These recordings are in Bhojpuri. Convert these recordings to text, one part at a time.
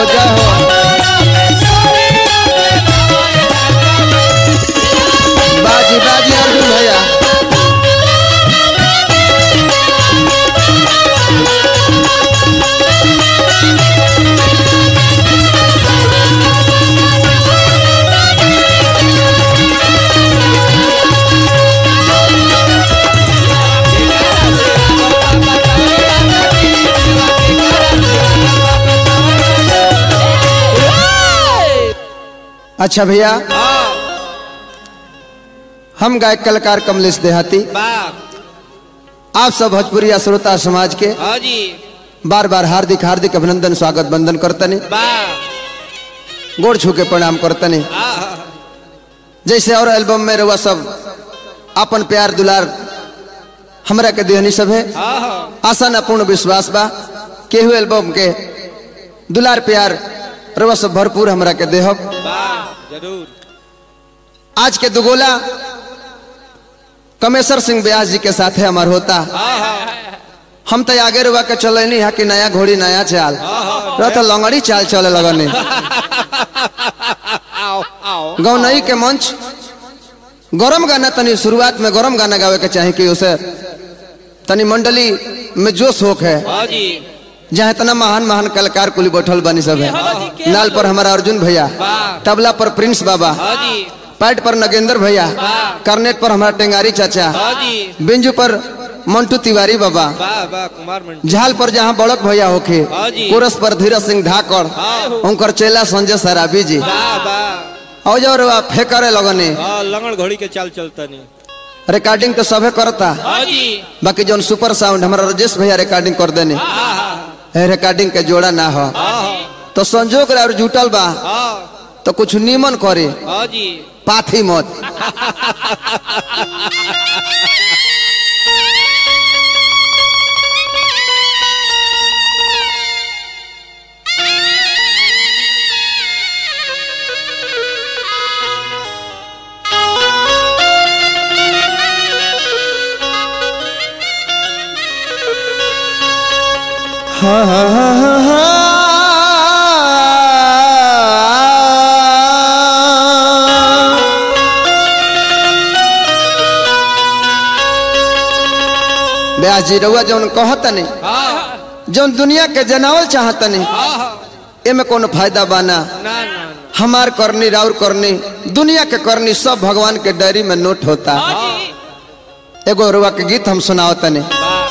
हो जय हो बाजी बाजी अर्जुन भैया अच्छा भैया हम गायक कलाकार कमलेश देहाती वाह आप सब भोजपुरी श्रोता समाज के हाँ जी बार बार हार्दिक हार्दिक अभिनंदन स्वागत बंदन करतनी वाह गोड़ छू के प्रणाम करतनी आहा, जैसे और एल्बम में रहुआ सब अपन प्यार दुलार हमरा के देहनी सब है आहा, आशा न पूर्ण विश्वास बा केहू एल्बम के दुलार प्यार रहुआ सब भरपूर हमरा के देहब वाह जरूर आज के दुगोला कमेश्वर सिंह व्यास जी के साथ है हमार होता आहा, हम तो आगे रुआ के चले नहीं है कि नया घोड़ी नया चाल रह तो लंगड़ी चाल चले लगने आओ आओ गौनई के मंच गरम गाना तनी शुरुआत में गरम गाना गावे के चाहे कि उसे तनी मंडली में जोश होक है हाँ जी जहाँ इतना महान महान कलाकार कुली बैठल बनी सब है नाल पर हमारा अर्जुन भैया वाह तबला पर प्रिंस बाबा हाँ जी पैट पर नगेंद्र भैया करनेट पर हमारा टेंगारी चाचा हाँ जी बिंजू पर मंटू तिवारी बाबा वाह वाह कुमार मंडी झाल पर जहाँ बड़क भैया होखे हाँ जी। कोरस पर धीरज सिंह धाकड़ हाँ। उनकर चेला संजय सराबी जी वाह वाह और जो रुआ फेंकरे लगने हाँ लंगड़ घोड़ी के चाल चलता नहीं रिकॉर्डिंग तो सबे करता हाँ जी बाकी जौन सुपर साउंड हमारा राजेश भैया रिकॉर्डिंग कर देने आहा, ए, रिकॉर्डिंग के जोड़ा ना हो आहा, तो संजोग और जुटल बा हाँ तो कुछ नीमन करे हाँ जी पाथी मत व्यास जी रउआ जौन कहत नहीं हाँ जौन दुनिया के जनावल चाहत नहीं आहा, एमे कोनो फायदा बाना ना ना ना हमार करनी राउर करनी दुनिया के करनी सब भगवान के डायरी में नोट होता एगो रुआ के गीत हम सुनाओ तने वाह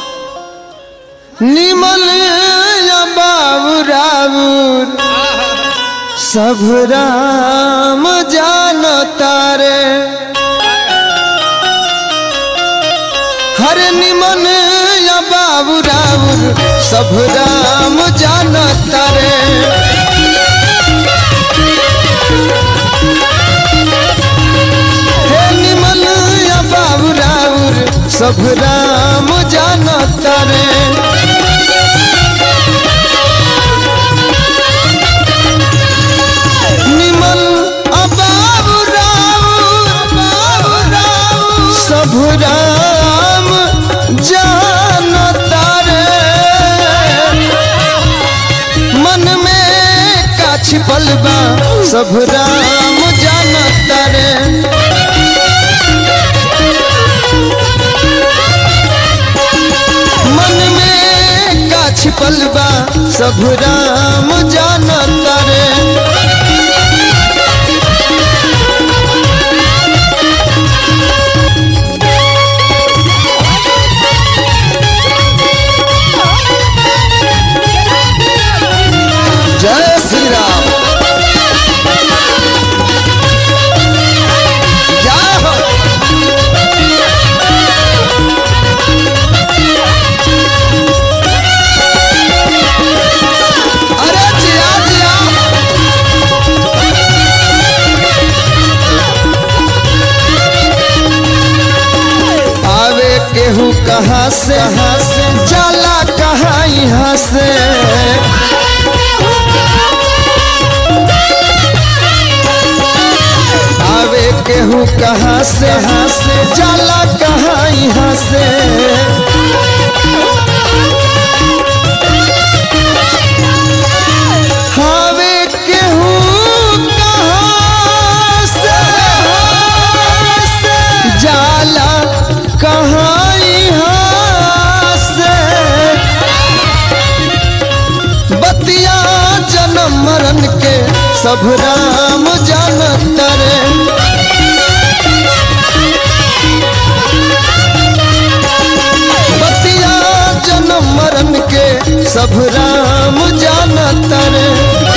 निमल या बाबू राउर सब राम जान तारे हर निमन या बाबू राउर सब राम जान तारे हे निमन या बाबू राउर सब राम जान तारे निमल अबाबु राउर बाबु राउर सब राम जान तारे मन में का छिपल बा सब राम जान तारे मन में का छिपल बा सब राम जान तारे जय श्री राम जय हो अरे जिया जिया आवे केहू कहाँ से कहाँ से जाला कहाँ यहाँ से आवे केहू कहाँ से कहाँ से जाला कहाँ यहाँ से हावे सब राम जानत रे बतिया जन्म मरण के सब राम जानत रे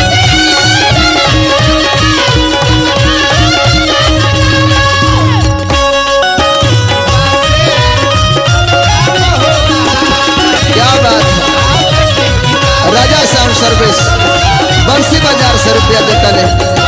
क्या बात है राजा साउंड सर्विस बंसी बाजार से रुपया देता ने